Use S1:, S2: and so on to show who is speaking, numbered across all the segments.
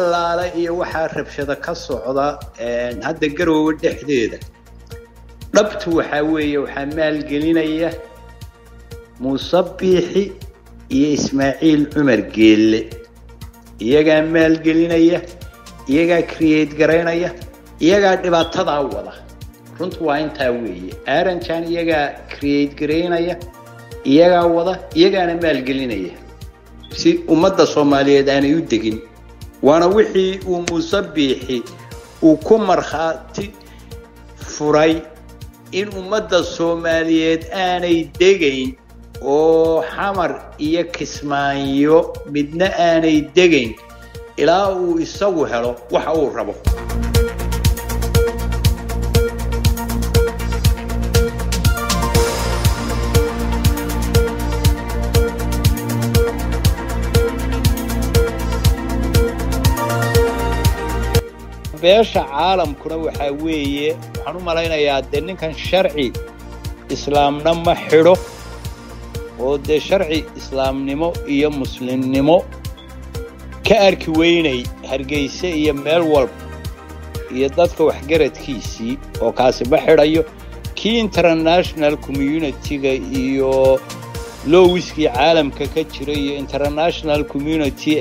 S1: allaale iyo waxaa rabshado ka socda hadda garoowe dhexdeeda dhabtu waxaa weeye waxaa maalgelinaya muuse biixi iyo ismaaciil cumar geelle iyagaa maalgelinaya iyagaa create garaynaya iyagaa dhibaatadaa wada runtu waa intaa weeye aranjan iyagaa create garaynaya iyagaa wada iyagaana maalgelinaya si ummadda soomaaliyeed aanay u degin waana wixii uu muuse biixi uu ku markhaati furay in ummadda soomaaliyeed aanay degayn oo xamar iyo kismaayo midna aanay degayn ilaa uu isagu helo waxa uu rabo beesha caalamkuna waxaa weeye waxaan u malaynayaa dee ninkan sharci islaamna ma xidho oo dee sharci islaamnimo iyo muslimnimo ka arki weynay hargeyse iyo meel walba iyo dadka waxgaradkiisii oo kaasi ma xidhayo kii international community-ga iyo lowiskii caalamka ka jira iyo international community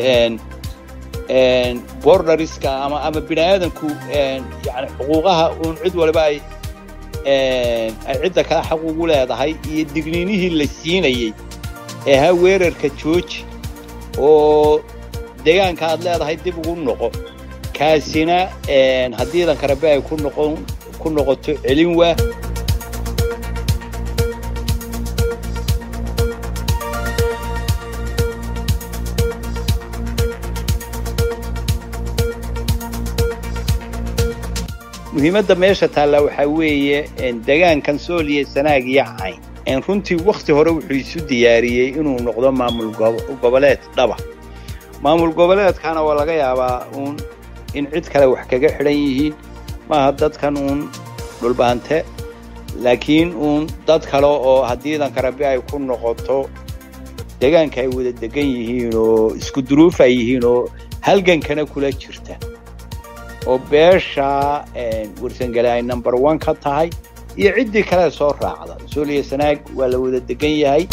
S1: borderska ama ama bini aadanku yani xuquuqaha uun cid waliba ay ay cidda kale xaq ugu leedahay iyo digniinihii la siinayey ee ha weerarka jooji oo deegaanka aad leedahay dib ugu noqo kaasina haddii idanka rabe ay ku noqon ku noqoto celin waa muhiimadda meesha taallaa waxaa weeye degaankan sooliya sanaag iyo cayn runtii wakhti hore wuxuu isu diyaariyey inuu noqdo maamul goboleed dhaba maamul goboleedkana waa laga yaabaa uun in cid kale wax kaga xidhan yihiin maaha dadkan uun dhulbaante laakiin uun dad kale oo haddii idanka rabi ay ku noqoto degaanka ay wada degan yihiin oo isku duruuf ay yihiin oo halgankana kula jirta oo beesha warsangale ay number one ka tahay iyo ciddii kale soo raacda sooliya sanaag waa la wada degan yahay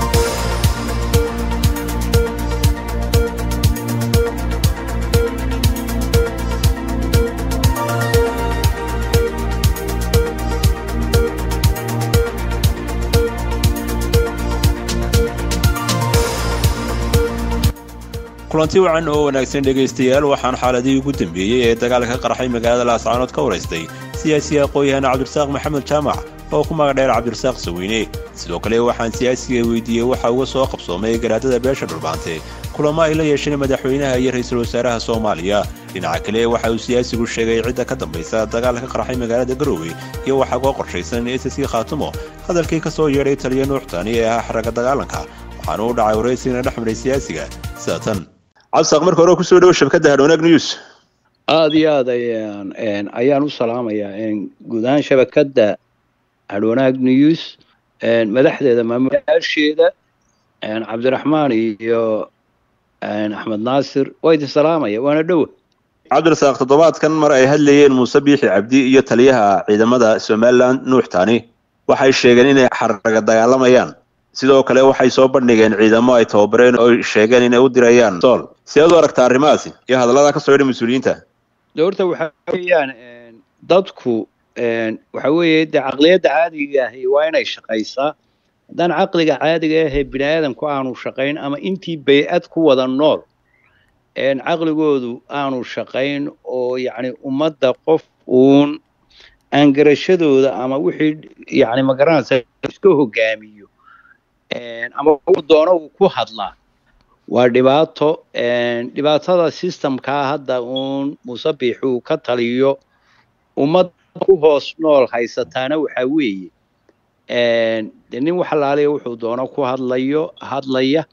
S2: kulanti wacan oo wanaagsan dhegaystayaal waxaan xaaladihii ugu dambeeyey ee dagaalka ka qarxay magaalada laascaanood ka waraystay siyaasiga aqoon-yahan cabdirasaaq maxamed jaamac oo ku magac dheer cabdirasaaq saweyne sidoo kale waxaan siyaasiga weydiiyey waxa uga soo qabsoomay garaadada beesha dhulbaante kulamo ay la yeesheen madaxweynaha iyo ra-iisul wasaaraha soomaaliya dhinaca kale waxa uu siyaasigu sheegay cidda ka dambaysa dagaalka ka qarxay magaalada garoowe iyo waxaa uga qorshaysan ss khaatumo hadalkii ka soo yeedhay taliya nuuxtani ee ah xaragga dagaalanka waxaana u dhacay waraysigana dhex maray siyaasiga sida tan cabdisaaq marka hore kusoo dhowo shabakadda hadhwanaag news
S1: aada iyo aad ayaan ayaan u salaamayaa guud ahaan shabakadda hadhwanaag news madaxdeeda maamulayaasheeda cabdiraxmaan iyo axmed naasir waa idin salaamaya waana dhowa
S2: cabdirasaaq toddobaadkan mar ay hadlayeen muuse biixi cabdi iyo taliyaha ciidamada somalilan nuux tani waxay sheegeen inay xaraga dagaalamayaan sidoo kale waxay soo bandhigeen ciidamo ay tababareen oo sheegeen inay u dirayaan sool sideed u aragtaa arrimahaasi iyo hadallada ka soo yidhay mas-uuliyiinta
S1: de horta waxa weeyaan dadku waxa weeye dee caqliyadda caadiga ahi waa inay shaqaysaa haddaan caqliga caadiga ahee bini aadamku aanu shaqayn ama intii bay-ad ku wada nool caqligoodu aanu shaqayn oo yacni ummadda qof uun aan garashadooda ama wixii yacni magaranaysa iska hogaamiyo ama uu doono uu ku hadlaa waa dhibaato dhibaatada systemkaa hadda uun muuse biixi uu ka taliyo ummad ku hoos nool haysataana waxaa weeye de nin wax alaaliya wuxuu doono ku hadlayo hadlaya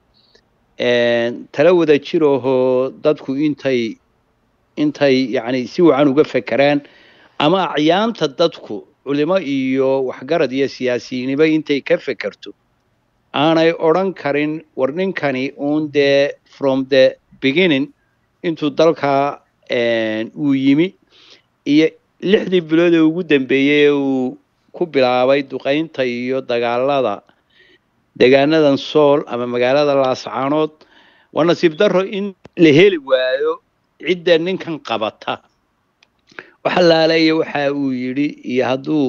S1: tala wada jirahoo dadku intay intay yacni si wacan uga fekeraan ama acyaanta dadku culimo iyo waxgarad iyo siyaasiyiiniba intay ka fekerto aanay odran karin war ninkani uun dee from the beginning intuu dalka uu yimi iyo lixdii bilood ee ugu dambeeyey ee uu ku bilaabay duqaynta iyo dagaalada deegaanadan sool ama magaalada laascaanood waa nasiib darro in la heli waayo cidda ninkan qabata waxa laaleeya waxa uu yidhi iyo hadduu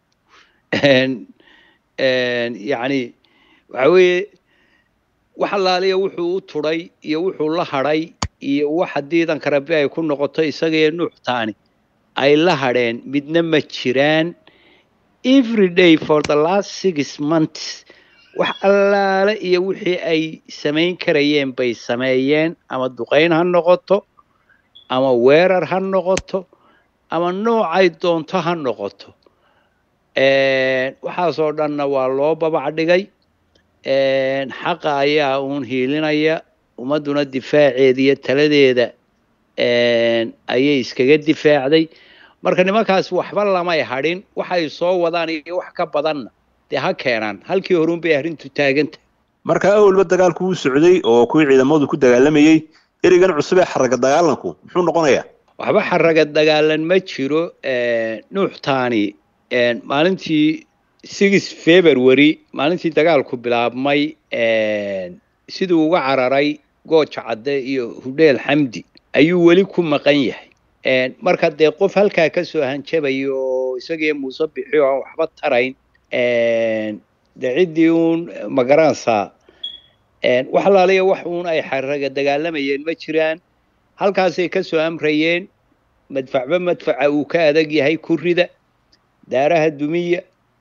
S1: yacni waxa weeye wax laaliya wuxuu u turay iyo wuxuu la hadhay iyo waxa diidanka rabbi ay ku noqoto isagaiyo nuuxtaani ay la hadheen midna ma jiraan every day for the last six months wax allaale iyo wixii ay samayn karayeen bay sameeyeen ama duqayn ha noqoto ama weerar ha noqoto ama noocay doonto ha noqoto waxaasoo dhanna waa loo babac dhigay xaqa ayaa uun hiilinaya ummadduna difaaceeda iyo taladeeda ayay iskaga difaacday marka nimankaas waxba lamay hadhin waxay soo wadaan iyo wax ka badanna dee ha keenaan halkii horuun bay arrintu taaganta
S2: markaa awalba dagaalku wuu socday oo kuwii ciidamadu ku dagaalamayey ereygan cusub ee xaraga dagaalanku muxuu noqonayaa
S1: waxba xaraga dagaalan ma jiro nuuxtaani maalintii six february maalintii dagaalku bilaabmay siduu uga cararay gooja cadde iyo hudheel xamdi ayuu weli ku maqan yahay marka dee qof halkaa kasoo hanjabaya oo isagiyo muuse bixi oo aan waxba tarayn dee ciddii uun magaranaysaa wax laaliya wax uun ay xaraga dagaalamayeen ma jiraan halkaasay kasoo amrayeen madfacba madfaca uu ka adag yahay kurida daaraha dumiya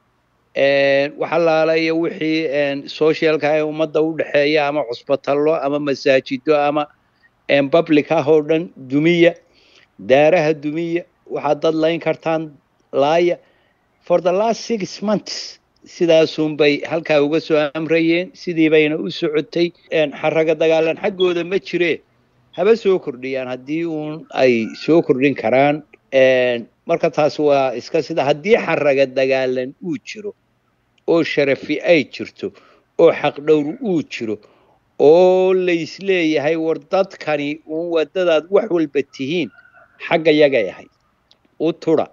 S1: wax allaalayo wixii socialka ee ummadda u dhexeeya ama cusbatallo ama masaajido ama public ah oo dhan dumiya daaraha dumiya waxaad dad layn kartaan laaya for the last six months sidaasunbay halkaa uga soo amrayeen sidii bayna u socotay xaraga dagaalan xaggooda ma jiree haba soo kordhiyaan haddii uun ay soo kordhin karaan marka taas waa iska sida haddii xaraga dagaalan uu jiro oo sharafi ay jirto oo xaqdhowr uu jiro oo laysleeyahay war dadkani uun wadadaad wax walba tihiin xagga yagay ahayd u tudha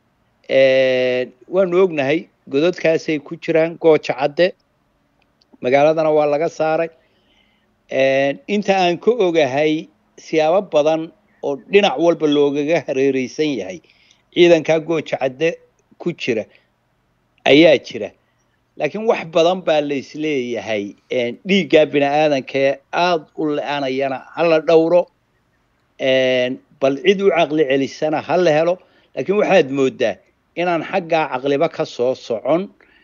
S1: waanu ognahay gododkaasay ku jiraan gooja cadde magaaladana waa laga saaray inta aan ka ogahay siyaabo badan oo dhinac walba loogaga hareereysan yahay ciidankaa gooja cadde ku jira ayaa jira laakiin wax badan baa laysleeyahay dhiiggaa bini aadankee aada u le-anayana hala dhowro bal cid u caqli celisana ha la helo laakiin waxaad moodaa inaan xaggaa caqliba ka soo socon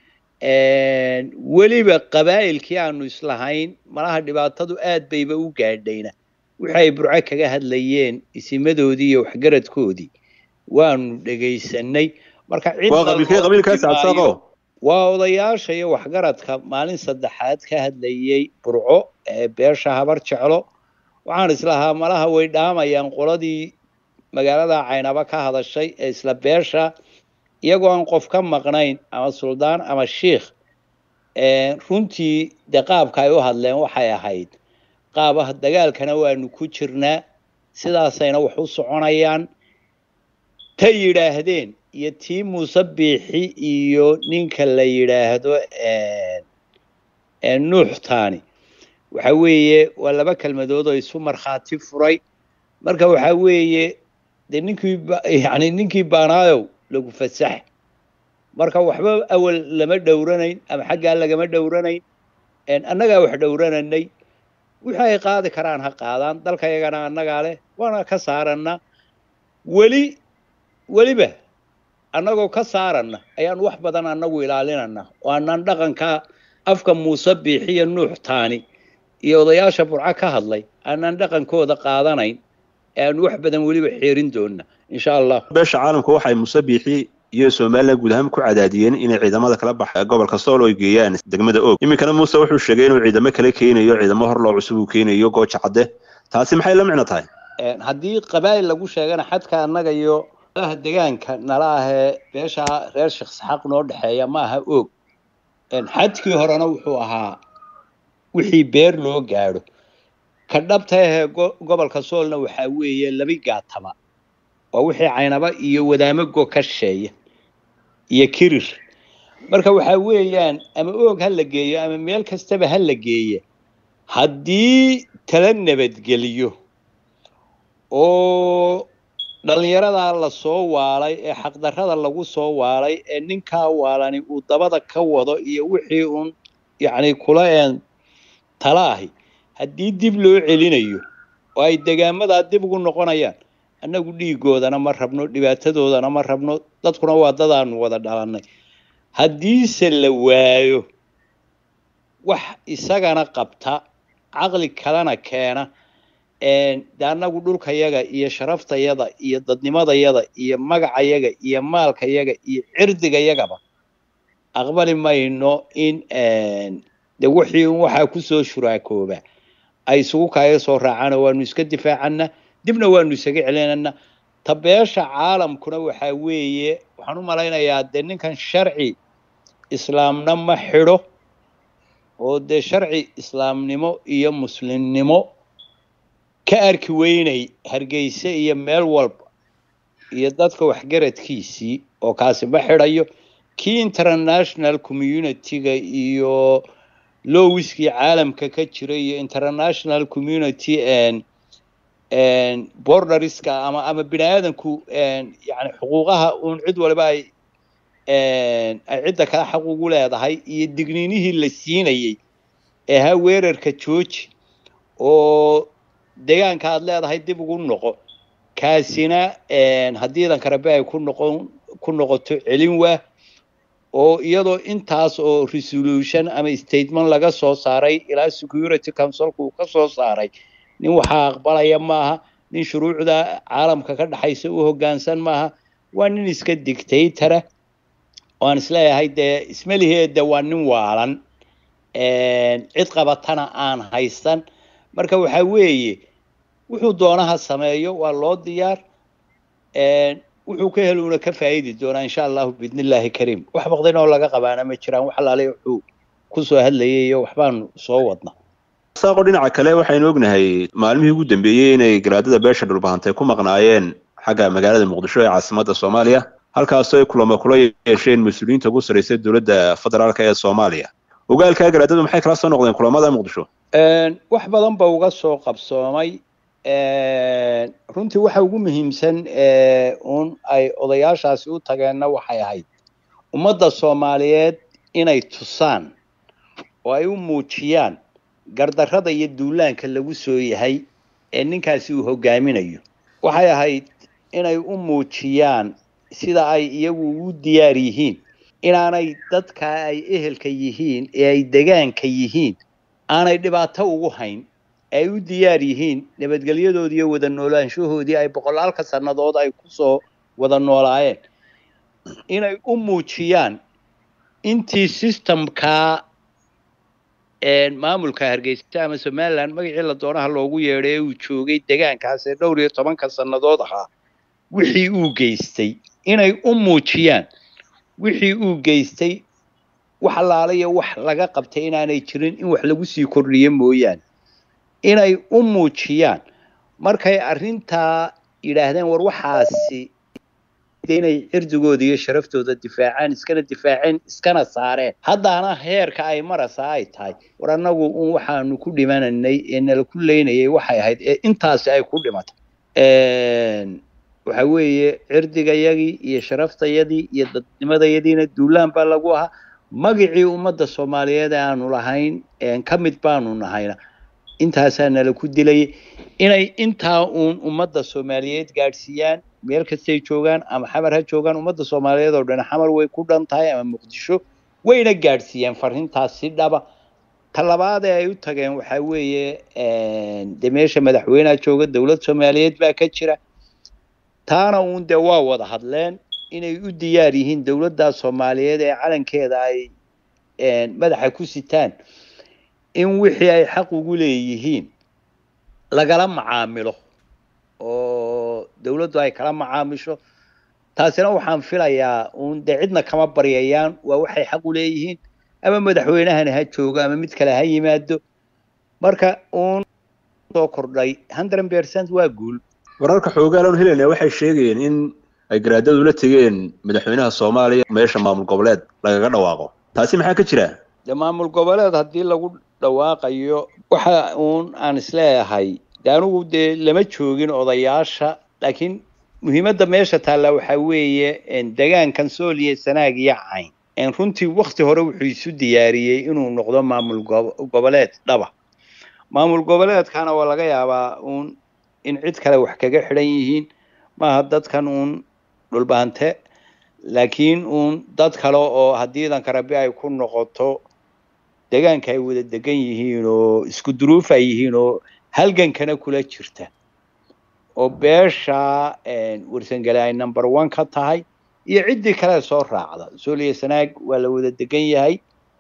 S1: weliba qabaa'ilkii aanu islahayn malaha dhibaatadu aad bayba u gaadhayna wixi ay burco kaga hadlayeen isimadoodii iyo waxgaradkoodii waanu dhegaysanay marka waa odayaasha iyo waxgaradka maalin saddexaad ka hadlayey burco ee beesha habar jeclo waxaan islahaa malaha way dhaamayaan qoladii magaalada caynaba ka hadashay ee isla beesha iyagoo aan qof ka maqnayn ama suldaan ama shiikh runtii dee qaabka ay u hadleen waxay ahayd qaabah dagaalkana waanu ku jirnaa sidaasayna wax u soconayaan ta yidhaahdeen iyo tii muuse biixi iyo ninka la yidhaahdo nuuxtaani waxa weeye waa laba kelmadood oo isu markhaati furay marka waxa weeye dee ninkii yani ninkii baanaayow lagu fasax marka waxba awal lama dhowranayn ama xaggaa lagama dhowranayn annagaa wax dhowrananay wixii ay qaadi karaan ha qaadaan dalka yagana annagaa leh waana ka saarana weli weliba annagoo ka saarana ayaan wax badan annagu ilaalinana oo anaan dhaqanka afka muuse biixiyo nuuxtaani iyo odayaasha burco ka hadlay aanaan dhaqankooda qaadanayn ee aan wax badan weliba xeerin doona insha allah
S2: beesha caalamka waxay muuse biixi iyo somalilan guud ahaan ku cadaadiyeen inay ciidamada kala baxa gobolka sool ay geeyaan degmada og iminkana muuse wuxuu sheegay inuu ciidamo kale keenayo ciidamo hor loo cusub uu keenayo gooja cadde taasi maxay la micno tahay
S1: haddii qabaa'il lagu sheegana xadka annaga iyo alaha degaanka nala ahee beesha reer sheekh saxaaq noo dhexeeya ma aha og xadkii horena wuxuu ahaa wixii beer loo gaadho ka dhabta ahee gobolka soolna waxaa weeye labi gaataba waa wixii caynaba iyo wadaamago ka sheeya iyo kirir marka waxaa weeyaan ama oog ha la geeyo ama meel kastaba ha la geeya haddii tala nabadgeliyo oo dhallinyaradaa la soo waalay ee xaqdarrada lagu soo waalay ee ninkaa waalani uu dabada ka wado iyo wixii uun yacni kula een tala ahi haddii dib loo celinayo oo ay degaamadaa dib ugu noqonayaan annagu dhiigoodana ma rabno dhibaatadoodana ma rabno dadkuna waa dadaanu wada dhalannay haddiise la waayo wax isagana qabta caqli kalena keena de annagu dhulkayaga iyo sharaftayada iyo dadnimadayada iyo magacayaga iyo maalkayaga iyo cirdigayagaba aqbali mayno in de wixii un waxaa kusoo shuraakooba ay isugu kaaga soo raacaan waanu iska difaacana dibna waanu isaga celinana tabeesha caalamkuna waxaa weeye waxaan u malaynayaa dee ninkan sharci islaamna ma xidho oo dee sharci islaamnimo iyo muslimnimo ka arki weynay hargeyse iyo meel walba iyo dadka waxgaradkiisii oo kaasi ma xidhayo kii international community-ga iyo lowiskii caalamka ka jira iyo international community borderska ama ama bini aadanku yani xuquuqaha uun cid waliba ay ay cidda kale xaq ugu leedahay iyo digniinihii la siinayey ee ha weerarka jooji oo deegaanka aad leedahay dib ugu noqo kaasina haddii idanka rabe ay ku noqon ku noqoto celin waa oo iyadoo intaas oo resolution ama statement laga soo saaray ilaa security councilka uu ka soo saaray nin waxaa aqbalaya maaha nin shuruucda caalamka ka dhexaysa u hoggaansan maaha waa nin iska dictatора waan isleeyahay dee ismaliheeda waa nin waalan cid qabatana aan haysan marka waxaa weeye wuxuu doonaha sameeyo waa loo diyaar wuxuu ka heluuna ka faa'idi doonaa insha allahu biidn illaahi kariim wax baqdin oo laga qabaana ma jiraan wax alaale wuxuu kusoo hadlayay iyo waxbaanu soo wadna
S2: saaqo dhinaca kale waxaynu ognahay maalmihii ugu dambeeyey inay garaadada beesha dhulbahantay ku maqnaayeen xagga magaalada muqdisho ee caasimadda soomaaliya halkaasoo ay kulamo kula yeesheen mas-uuliyiinta ugu sarraysa dowladda federaalk ee soomaaliya ogaalkaa garaadadu maxay kala soo noqdeen kulamada muqdisho
S1: wax badan ba uga soo qabsoomay runtii waxa ugu muhiimsan un ay odayaashaasi u tageenna waxay ahayd ummadda soomaaliyeed inay tusaan oo ay u muujiyaan gardarrada iyo duulaanka lagu soo yahay ee ninkaasi uu hoggaaminayo waxay ahayd inay u muujiyaan sida ay iyagu ugu diyaar yihiin inaanay dadka ay ehelka yihiin ee ay degaanka yihiin aanay dhibaato ugu hayn ay u diyaar yihiin nabadgelyadoodii iyo wada noolaanshahoodii ay boqolaalka sannadood ay kusoo wada noolaayeen inay u muujiyaan intii systemkaa maamulka hargeysa ama somaliland magacii la doonaha loogu yeedhay ee uu joogay degaankaas ee dhowr iyo tobanka sannadood ahaa wixii uu geystay inay u muujiyaan wixii uu geystay wax allaalayo wax laga qabtay inaanay jirin in wax lagu sii kordhiyo mooyaane inay u muujiyaan markay arrintaa yidhaahdeen war waxaasi inay cirdigooda iyo sharaftooda difaacaan iskana difaaceen iskana saareen haddaana heerka ay marasa ay tahay war annagu un waxaanu ku dhimananay ee nala ku leynayay waxay ahayd ee intaasi ay ku dhimatay waxa weeye cirdigayagii iyo sharaftayadii iyo dadnimadayadiina duulaan baa lagu ahaa magacii ummadda soomaaliyeed ee aanu lahayn ka mid baanu nahayna intaasaa nala ku dilayay inay intaa uun ummadda soomaaliyeed gaadhsiiyaan meel kastay joogaan ama xamar ha joogaan ummadda soomaaliyeed oo dhan xamar way ku dhan tahay ama muqdisho wayna gaadhsiiyeen farrintaas si dhaba talabaad ee ay u tageen waxaa weeye de meesha madaxweyneha jooga dowlad soomaaliyeed baa ka jira taana uun dee waa wada hadleen inay u diyaar yihiin dowladda soomaaliyeed ee calankeeda ay madaxa ku sitaan in wixii ay xaq ugu leeyihiin lagala macaamilo oo dowladdu ay kala macaamisho taasina waxaan filayaa uun dee cidna kama baryayaan waa waxay xaq u leeyihiin ama madaxweynahana ha joogo ama mid kale ha yimaado marka uun soo kordhay hundred percent waa guul
S2: wararka xoogaan aanu helayna waxay sheegayeen in ay garaadadu la tegeen madaxweynaha soomaaliya meesha maamul goboleed lagaga dhawaaqo taasi maxaa ka jira
S1: de maamul goboleed haddii lagu dhawaaqayo waxa uun aan isleeyahay de anigu dee lama joogin odayaasha laakiin muhiimadda meesha taalla waxaa weeye degaankan sooliya sanaag iyo cayn runtii wakti hore wuxuu isu diyaariyey inuu noqdo maamul goboleed dhaba maamul goboleedkana waa laga yaabaa uun in cid kale wax kaga xidhan yihiin maaha dadkan uun dhulbaante laakiin uun dad kale oo haddii idanka rabi ay ku noqoto degaanka ay wada degan yihiin oo isku duruuf ay yihiin oo halgankana kula jirta oo beesha warsangale ay number one ka tahay iyo ciddii kale soo raacda sooliya sanaag waa la wada degan yahay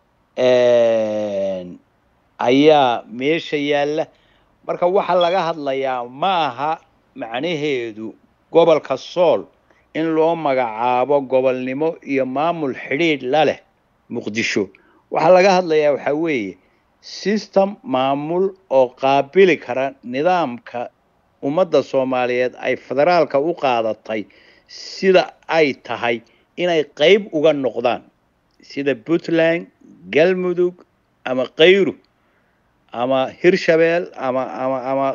S1: ayaa meesha yaalla marka waxaa laga hadlayaa ma aha macnaheedu gobolka sool in loo magacaabo gobolnimo iyo maamul xidhiidh la leh muqdisho waxaa laga hadlayaa waxaa weeye system maamul oo qaabili kara nidaamka ummadda soomaaliyeed ay federaalka u qaadatay sida ay tahay inay qayb uga noqdaan sida puntland galmudug ama kayru ama hirshabeel ama ama ama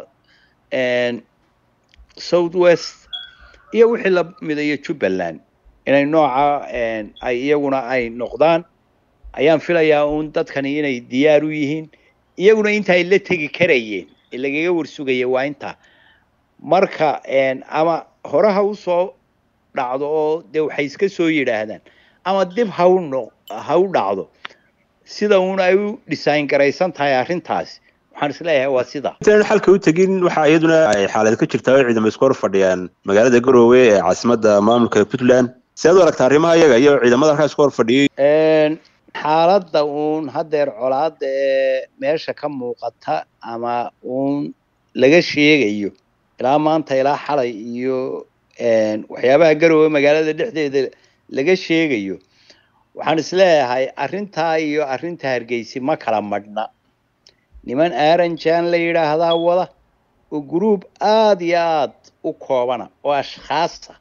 S1: south west iyo wixii la midayo jubbaland inay nooca ay iyaguna ay noqdaan ayaan filayaa uun dadkani inay diyaar u yihiin iyaguna inta ay la tegi karayeen ee lagaga warsugaya waa intaa marka ama hore ha usoo dhacdo oo dee waxay iska soo yidhaahdaan ama dib ha u no ha u dhacdo sida uun ay u design garaysan tahay arrintaasi waxaan isleeyahay waa sida
S2: intaanu xalka u tegin waxaa iyaduna ay xaalad ka jirtaa oo ciidamo isku hor fadhiyaan magaalada garoowe ee caasimadda maamulka puntland si aad u aragta arrimaha iyaga iyo ciidamada halkaas isku hor fadhiyey
S1: xaaladda uun haddeer colaada ee meesha ka muuqata ama uun laga sheegayo ilaa maanta ilaa xalay iyo waxyaabaha garoowe magaalada dhexdeeda laga sheegayo waxaan isleeyahay arrintaa iyo arrinta hargeysi ma kala madhna niman aaranjan la yidhaahdaa wada oo gruub aada iyo aada u koobana oo ashkhaasa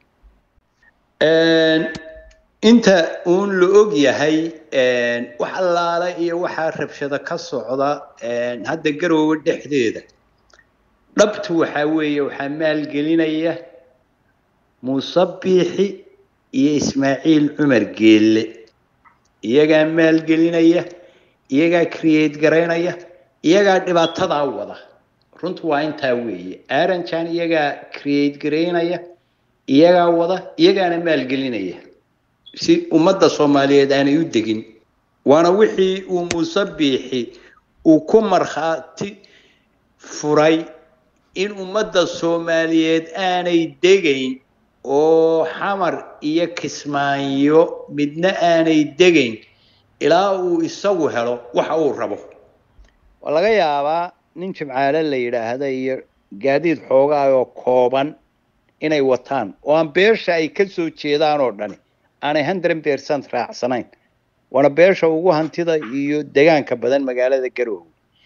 S1: inta uun la og yahay wax allaala iyo waxaa rabshado ka socda hadda garoowe dhexdeeda dhabtu waxaa weeye waxaa maalgelinaya muuse biixi iyo ismaaciil cumar geelle iyagaa maalgelinaya iyagaa create garaynaya iyagaa dhibaatadaa wada runtu waa intaa weeye aranjan iyagaa create garaynaya iyagaa wada iyagaana maalgelinaya si ummadda soomaaliyeed aanay u degin waana wixii uu muuse biixi uu ku markhaati furay in ummadda soomaaliyeed aanay degayn oo xamar iyo kismaayo midna aanay degayn ilaa uu isagu helo waxa uu rabo waa laga yaabaa nin jimcaale la yidhaahda iyo gaadiid xoogaa oo kooban inay wataan oo aan beesha ay ka soo jeedaan oo dhani aanay hundred percent raacsanayn waana beesha ugu hantida iyo degaanka badan magaalada garoowe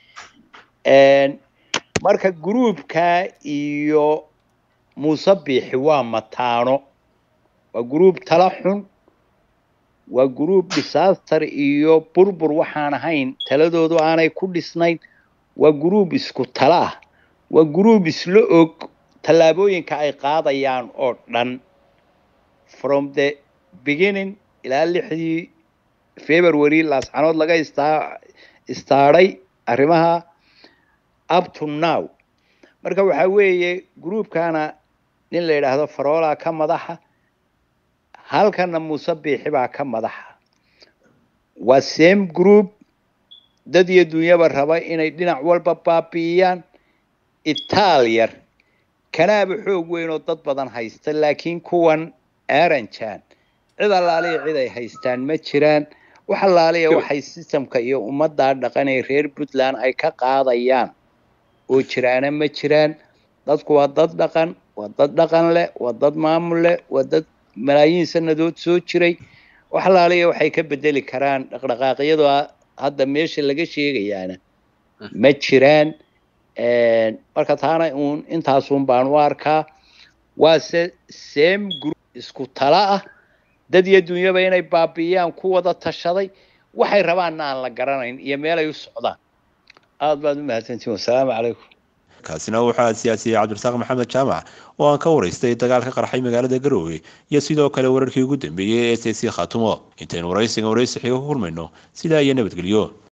S1: marka gruubka iyo muuse biixi waa mataano waa gruub tala xun waa gruub disaster iyo burbur waxaan ahayn taladoodu aanay ku dhisnayn waa gruub isku tala ah waa gruub isla og tallaabooyinka ay qaadayaan oo dhan from the beginning ilaa lixdii february laascanood laga istaa istaadhay arrimaha up to now marka waxaa weeye gruubkana nin la yidhaahdo faroolaa ka madaxa halkana muuse biixi baa ka madaxa waa same group dad iyo dunyaba raba inay dhinac walba baabi'iyaan itaaliyar kanaaba xoog weyn oo dad badan haysta laakiin kuwan aranjan cid allaaliya cid ay haystaan ma jiraan wax allaaliya waxay sistamka iyo ummaddaa dhaqan ee reer puntland ay ka qaadayaan oo jiraana ma jiraan dadku waa dad dhaqan waa dad dhaqan leh waa dad maamul leh waa dad malaayiin sanadood soo jiray wax allaaliya waxay ka bedeli karaan dhaqdhaqaaqyadu hadda meesha laga sheegayaana ma jiraan marka taana uun intaasun baan u arkaa waase same group isku tala ah dad iyo dunyaba inay baabi'iyaan ku wada tashaday waxay rabaanna aan la garanayn iyo meelay u socdaan aad baad u mahadsantihin wasalaamu calaykum
S2: kaasina waxaa siyaasiyey cabdirasaaq maxamed jaamac oo aan ka waraystay dagaal ka qarxay magaalada garoowe iyo sidoo kale wararkii ugu dambeeyey ee s c khaatumo intaynu waraysigan waraysi xiga ku kulmayno sidaa iyo nabadgelyo